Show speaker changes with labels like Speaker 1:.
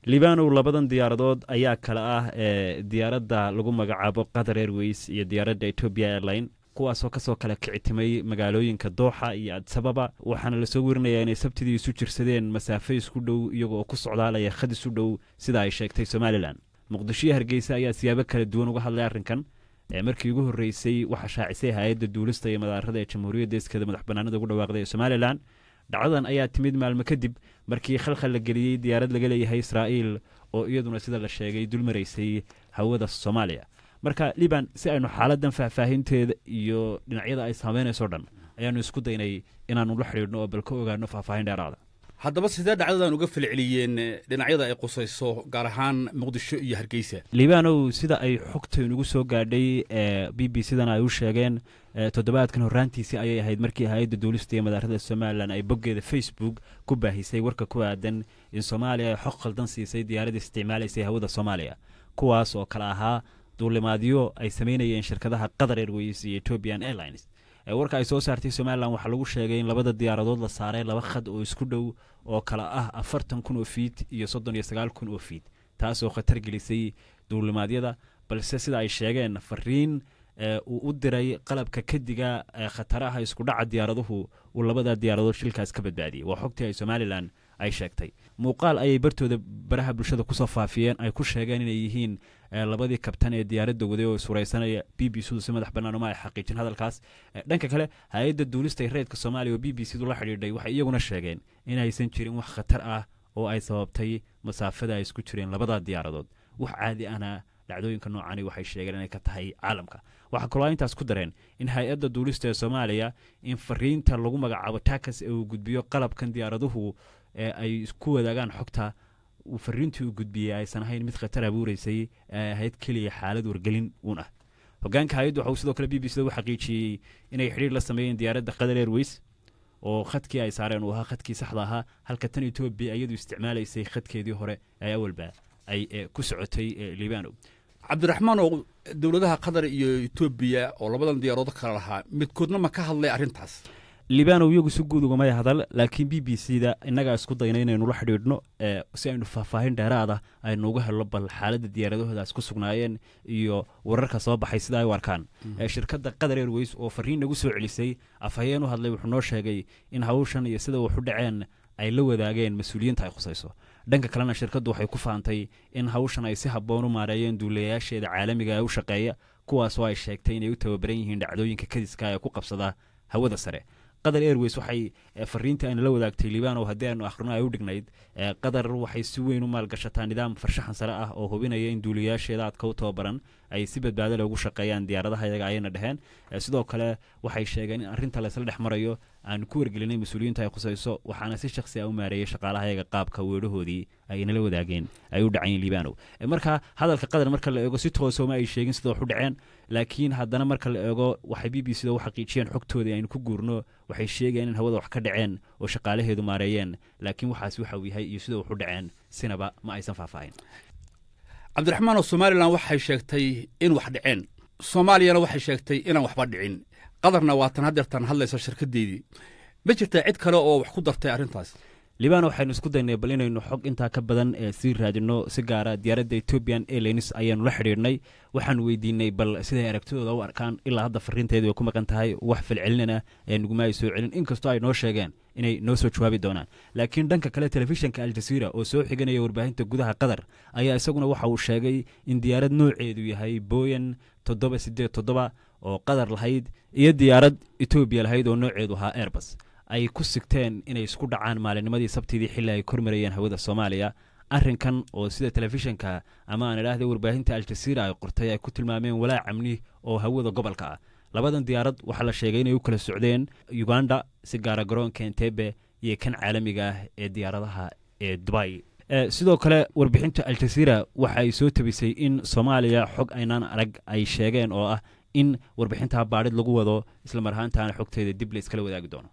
Speaker 1: libanow labadan diyaaradood ayaa kale ah ee diyaaradda lagu magacaabo qatar airways iyo diyaaradda ethiopia airline kuwaasoo kasoo kala kicitimay magaalooyinka dooxa iyo adsababa waxaana lasoo werinayaa inay sabtidii isu jirsadeen masaafo isku dhow iyagoo ku socdaalaya khad isu dhow sida ay sheegtay somalilan muqdisho iyo hargeysa ayaa siyaabo kala duwan uga hadlay arrinkan ee markii ugu horreysay waxaa shaacisay hay-adda duulista iyo madaarada ee jamhuuriyadda iskeeda madax banaanida ugu dhawaaqday ee somalilan dhacdadan ayaa timid maalmo kadib markii khalkhal la geliyey diyaarad laga leeyahay israa'iil oo iyaduna sida la sheegay dul maraysay hawada soomaaliya marka liban si aynu xaaladan faahfaahinteeda iyo dhinacyada ay saameynayso dhan ayaanu isku daynay inaanu la xidhiidhno oo bal ka ogaano faahfaahin dheeraada
Speaker 2: haddaba sidee dhacdadan uga falceliyeen dhinacyada ay qusayso gaar ahaan muqdisho iyo hargeysa
Speaker 1: libanow sida ay xogtaynugu soo gaadhay ee b b c dan ay u sheegeen toddobaadkan horraantiisii ayay ahayd markii hay-adda duulista iyo madaarada somalilan ay boggeeda facebook ku baahisay warka ku aadan in soomaaliya ay xog khaldan siisay diyaaradda isticmaalaysay hawada soomaaliya kuwaas oo kale ahaa duulimaadyo ay samaynayeen shirkadaha qatar airways iyo ethiopian airlines warka ay soo saartay somalilan waxaa lagu sheegay in labada diyaaradood la saaray laba khad oo isku dhow oo kala ah afartan kun oo fiit iyo soddon iyo sagaal kun oo fiit taasoo khatar gelisay duulimaadyada balse sida ay sheegeen fariin uu u diray qalabka kadiga khataraha iskudhaca diyaaraduhu uu labada diyaaradood shilkaas ka badbaadiyey waa xogtii ay somalilan ay sheegtay muuqaal ayay bartooda baraha bulshada kusoo faafiyeen ay ku sheegeen inay yihiin labadii kabtan ee diyaaradda waday oo suraysanaya b b cdu si madax bannaan uma ay xaqiijin hadalkaas dhanka kale hay-adda duulista ee reedka soomaaliya oo b b c du la xidhiidhay waxay iyaguna sheegeen inaysan jirin wax khatar ah oo ay sababtay masaafada ay isku jireen labada diyaaradood wax caadi ahna dhacdooyinka noocani waxay sheegeen inay ka tahay caalamka waxaa kaloo intaas ku dareen in hay-adda duulista ee soomaaliya in fariinta lagu magacaabo takas ee uu gudbiyo qalabkan diyaaraduhu ee ay isku wadaagaan xogta uu fariintii uu gudbiyey aysan ahayn mid khatar abuureysay ee ahayd keliya xaalad wargelin uun ah hogaanka hay-addu waxa uu sidoo kale b b c da u xaqiijiyey inay xidhiir la sameeyeen diyaaradda qatar airways oo khadkii ay saareen uu ahaa khadkii saxda ahaa halka tan etoobiya iyadu isticmaalaysay khadkeedii hore ee awalba ay ku socotay libano
Speaker 2: cabdiraxmaan oo dowladaha qatar iyo etoobiya oo labadan diyaarood kala lahaa midkoodna ma ka hadlay arrintaas
Speaker 1: libanow iyagu si guud ugamay hadal laakiin b b c da innagaa isku dayna inaynu la xidhiidhno si aynu faahfaahin dheeraada aynu uga helno bal xaaladda diyaaradahoodaas ku sugnaayeen iyo wararka soo baxay sida ay u arkaan shirkadda qatar airways oo fariin nagu soo celisay afhayeen u hadlay wuxuu noo sheegay in hawshan iyo sida waxu dhaceen ay la wadaageen mas-uuliyiinta ay khusayso dhanka kalena shirkaddu waxay ku faantay in hawshan ay si habboon u maareeyeen duulayaasheeda caalamiga ee u shaqeeya kuwaasoo ay sheegtay inay u tababaran yihiin dhacdooyinka kadiska ee ku qabsada hawada sare qatar airways waxay fariintii ayna la wadaagtay libano haddii aynu akhrino ay u dhignayd qatar waxay si weyn u maalgashataa nidaam farshaxan sare ah oo hubinaya in duuliyaasheeda aadka u tababaran ay si badbaado leh ugu shaqeeyaan diyaaradaha iyaga ayayna dheheen sidoo kale waxay sheegeen in arrinta laysla dhex marayo aanu ku wargelinay mas-uuliyiinta ay khusayso waxaana si shaksi ah u maareeyey shaqaalaha iyaga qaabka weedhahoodii ay inala wadaageen ay u dhacayeen libano marka hadalka qatar marka la eego si toosoma ay sheegin sida wax u dhaceen laakiin haddana marka la eego waxay b b c da u xaqiijiyeen xogtoodii aynu ku guurno waxay sheegayeen in hawada wax ka dhaceen oo shaqaalaheedu maareeyeen laakiin waxaas waxa uu yahay iyo sida wax u dhaceen sinaba ma aysan faahfaahin
Speaker 2: cabdiraxmaan oo somalilan waxay sheegtay in wax dhaceen soomaaliyana waxay sheegtay inaan waxba dhicin qadarna waatan haddeertan hadlaysa shirkaddeydii ma jirtaa cid kale oo wax ku dartay arrintaas
Speaker 1: libano waxaynu isku daynay bal inaynu xog intaa ka badan ee sii raadino si gaara diyaaradda ethiopian airlines ayaanu la xidhiidhnay waxaanu weydiinay bal siday aragtidooda u arkaan ilaa hadda fariinteedu ay ku maqan tahay wax falcelinana ee nuguma ay soo celin inkastoo ay noo sheegeen inay noo soo jawaabi doonaan laakiin dhanka kale telefishinka aljaziira oo soo xiganaya warbaahinta gudaha qatar ayaa isaguna waxa uu sheegay in diyaarad nooceedu yahay boyan toddoba sideed toddoba oo qatar lahayd iyo diyaarad etoobiya lahayd oo nooceedu ahaa airbus ay ku sigteen inay isku dhacaan maalinnimadii sabtidii xilli ay kormarayeen hawada soomaaliya arrinkan oo sida telefishinka ama aan idhaahda warbaahinta aljaziira ay qortay ay ku tilmaameen walaac amni oo hawada gobolka ah labadan diyaarad waxaa la sheegay inay u kala socdeen uganda si gaara garoonka entebe iyo kan caalamiga ah ee diyaaradaha ee dubai sidoo kale warbixinta aljaziira waxa ay soo tabisay in soomaaliya xog aynaan arag ay sheegeen oo ah in warbixintaa baadhid lagu wado isla mar ahaantaana xogteeda dib la iskala wadaagi doono